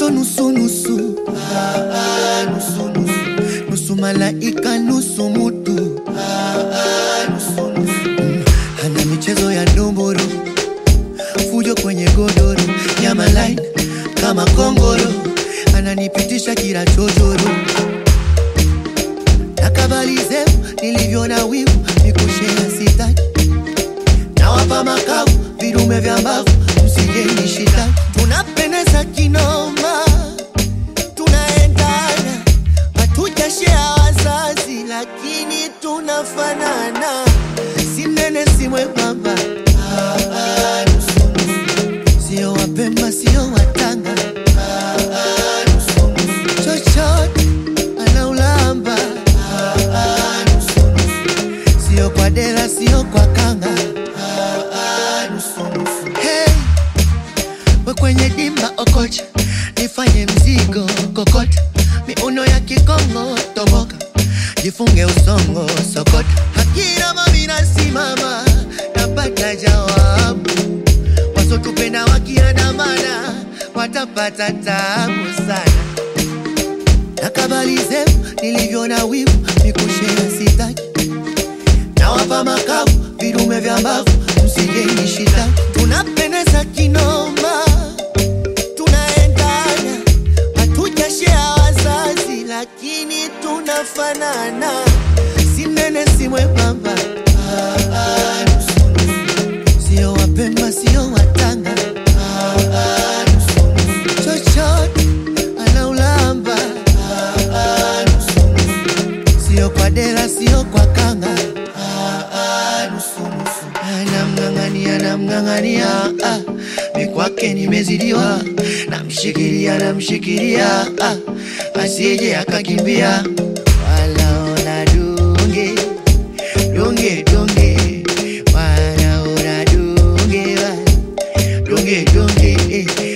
mtoto nusu nusu, ah, ah, nusu nusu, nusu malaika nusu mutu, ah, ah, nusu nusu. Mm, ana michezo ya ndomboro, fujo kwenye godoro, nyama line kama kongoro, ananipitisha kila chochoro nakabali zeu nilivyo na wivu nikushea sitaki nawapa makavu vidume vya mbavu msije nishita tunapendeza kinoma tunaendana hatujashea wazazi lakini tunafanana sinene simwembamba Ah, ah, nusu, nusu. sio wapemba sio watanga Ah, ah, nusu, nusu. chochote anaulamba Ah, ah, nusu, nusu. sio kwa dela sio kwa kanga Ah, ah, nusu, nusu. Hey, we kwenye dimba okocha nifanye mzigo kokota miuno ya kikongo toboka jifunge usongo sokota hakina mamina simama napata jawabu wasotupenda wakiandamana watapata tabu sana nakabali zeu nilivyo na wivu nikushea sitaki nawapa makavu vidume vya mbavu msije nishita tunapendeza kinoma tunaendana hatujashea wazazi lakini tunafanana sinene simwembamba Ah, ah, nusu, nusu. sio wapemba sio watanga Ah, ah, nusu, nusu. chochote anaulamba Ah, ah, nusu, nusu. sio kwa dela sio kwa kanga Ah, ah, nusu, nusu. anamng'ang'ania namng'ang'ania ah, mikwake nimezidiwa namshikilia namshikilia ah, asije akakimbia walaona dunge dunge dunge wanaona dunge wa- dunge dunge eh.